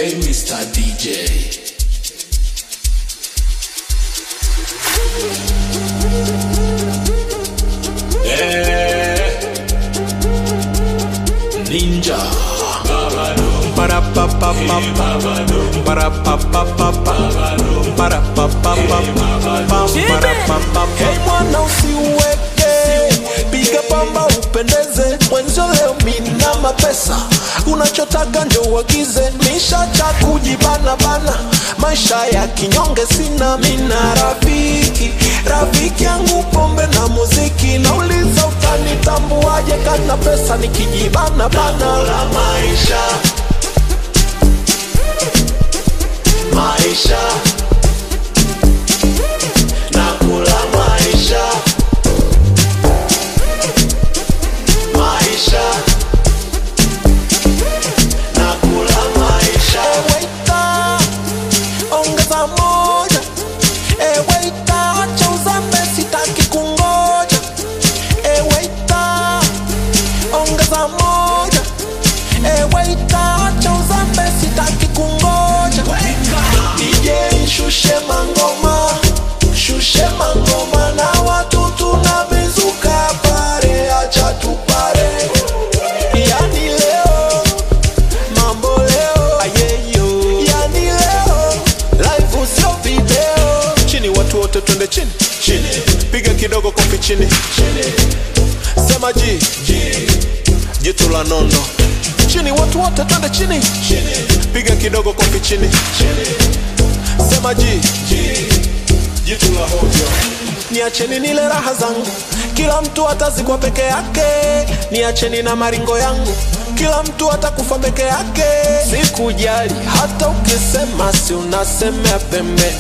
Hey Mr. DJ. Eh, Ninja. Hey mwana usiweke, piga pamba upendeze, mwenzio leo mina mapesa, unachotaka njo uagize, nishacha kujibana bana, maisha ya kinyonge sina, mina rafiki, rafiki yangu pombe na muziki, nauliza utanitambuaje kana pesa nikijibana bana la maisha maisha nakula maisha maisha nakula maisha eweita ongeza moja eweita acha uzambe sitaki kungoja eweita ongeza moja eweita acha uzambe sitaki kungoja DJ shushe mangoma shushe mangoma na watu tunamezuka pare acha tupare yani leo mambo leo ayeyo yani leo live sio video chini watu wote twende chini chini piga kidogo kofi chini chini sema ji ji jitu la nondo chini watu wote twende chini chini piga kidogo kofi chini chini sema ji ji jitu la hovyo niacheni nile raha zangu kila mtu atazikwa peke yake niacheni na maringo yangu kila mtu atakufa peke yake sikujali hata ukisema si unasemea pembe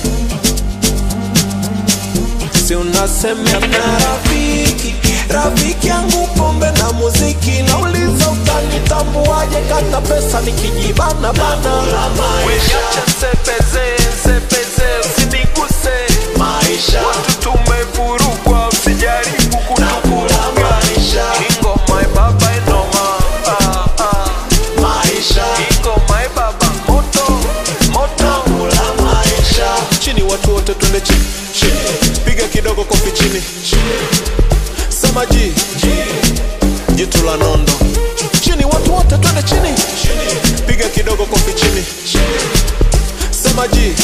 si unasemea na rafiki rafiki yangu pombe na muziki nauliza utanitambuaje kana pesa nikijibana bana Weacha nsepeze, nsepeze, usiniguse. maisha Watu tumevurugwa, usijaribu kutuvuruga. maisha Kingo my baba inoma. Ah, ah. maisha Kingo my baba moto, moto. kula maisha chini watu wote twende chini chini piga kidogo kofi chini chini sema ji ji jitu la nondo chini watu wote twende chini chini piga kidogo kofi chini chini sema ji